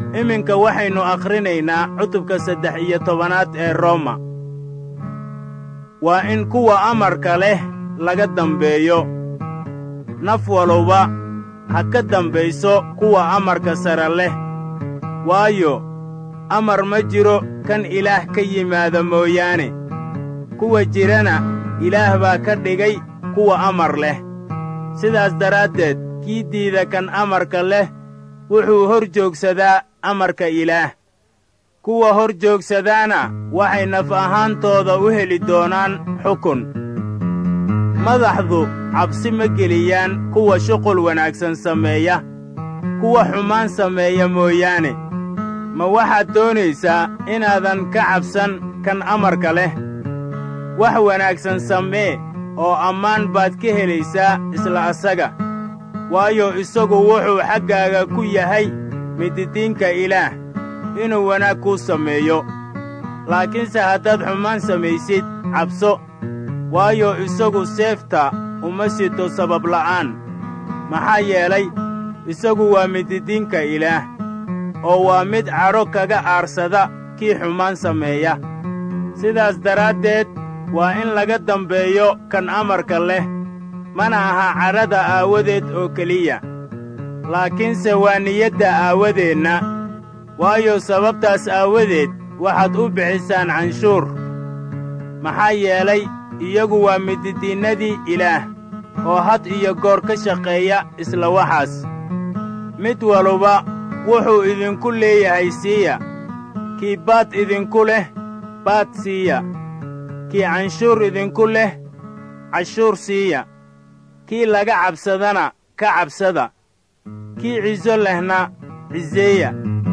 iminka waxaynu akhrinaynaa cutubka saddex iyo tobanaad ee rooma waa in kuwa amarka leh laga dambeeyo naf waluba ha ka dambayso kuwa amarka sare leh waayo amar ma jiro kan ilaah ka yimaada mooyaane kuwa jirana ilaah baa ka dhigay kuwa amar leh sidaas daraaddeed kii diida kan amarka leh wuxuu hor joogsadaa amarka ilaah kuwa hor joogsadaana waxay naf ahaantooda u heli doonaan xukun madaxdu cabsi ma geliyaan kuwa shuqul wanaagsan sameeya kuwa xumaan sameeya mooyaane ma waxaad doonaysaa inaadan ka cabsan kan amarka leh wax wanaagsan samee oo ammaan baad ka helaysaa isla asaga waayo isagu wuxuu xaggaaga ku yahay mididiinka ilaah inuu wanaag kuu sameeyo laakiinse haddaad xumaan samaysid cabso waayo isagu seefta uma sito sabab la'aan maxaa yeelay isagu waa mididiinka ilaah oo waa mid cadho kaga aarsada kii xumaan sameeya sidaas daraaddeed waa in laga dambeeyo kan amarka leh mana aha cadhada aawadeed oo keliya laakiinse waa niyadda aawadeenna waayo sababtaas aawadeed waxaad u bixisaan canshuur maxaa yeelay iyagu waa mididiinnadii ilaah oo had iyo goor ka shaqeeya isla waxaas mid waluba wuxuu idinku leeyahay siiya kii baad idinku leh baad siiya kii canshuur idinku leh cashuur siiya kii laga cabsadana ka cabsada kii ciso lehna ciseeya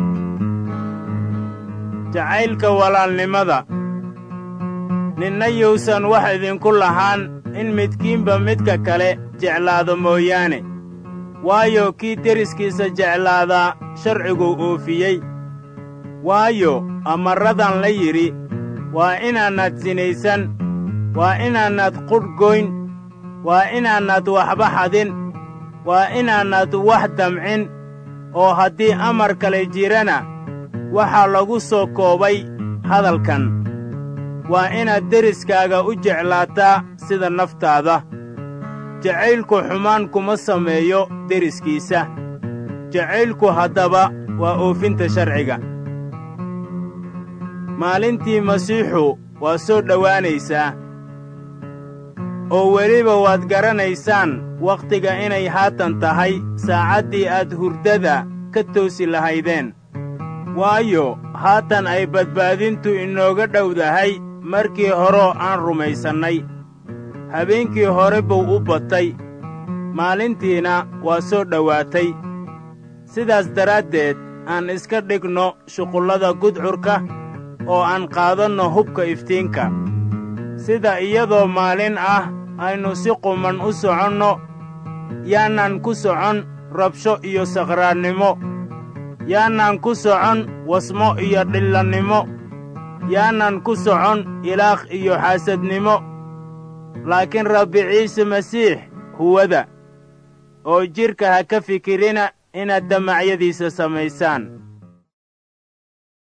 jacaylka walaalnimada ninna yuusan wax idinku lahaan in midkiinba midka kale jeclaado mooyaane waayo kii deriskiisa jeclaadaa sharciguu oofiyey waayo amarradan la yidhi waa inaanad sinaysan waa inaanad qudh goyn waa inaanad waxba xadin waa inaanad wax damcin oo haddii amar kale jirana waxaa lagu soo koobay hadalkan waa inaad deriskaaga u jeclaataa sida naftaada jacaylku xumaan kuma sameeyo deriskiisa jacaylku haddaba waa oofinta sharciga maalintii masiixu waa soo dhowaanaysaa oo weliba waad garanaysaan wakhtiga inay haatan tahay saacaddii aad hurdada ka toosi lahaydeen waayo haatan ay badbaadintu inooga dhowdahay markii horoo aan rumaysannay habeenkii hore buu u batay maalintiina waa soo dhowaatay sidaas daraaddeed aan iska dhigno shuqullada gudcurka oo aan qaadanno hubka iftiinka sida iyadoo maalin ah aynu si quman u soconno yaanaan ku socon rabsho iyo sakhraannimo yaanaan ku socon wasmo iyo dhillannimo yaanaan ku socon ilaaq iyo xaasadnimo laakiin rabbi ciise masiix huwada oo jidhka ha ka fikirina inaad damacyadiisa samaysaan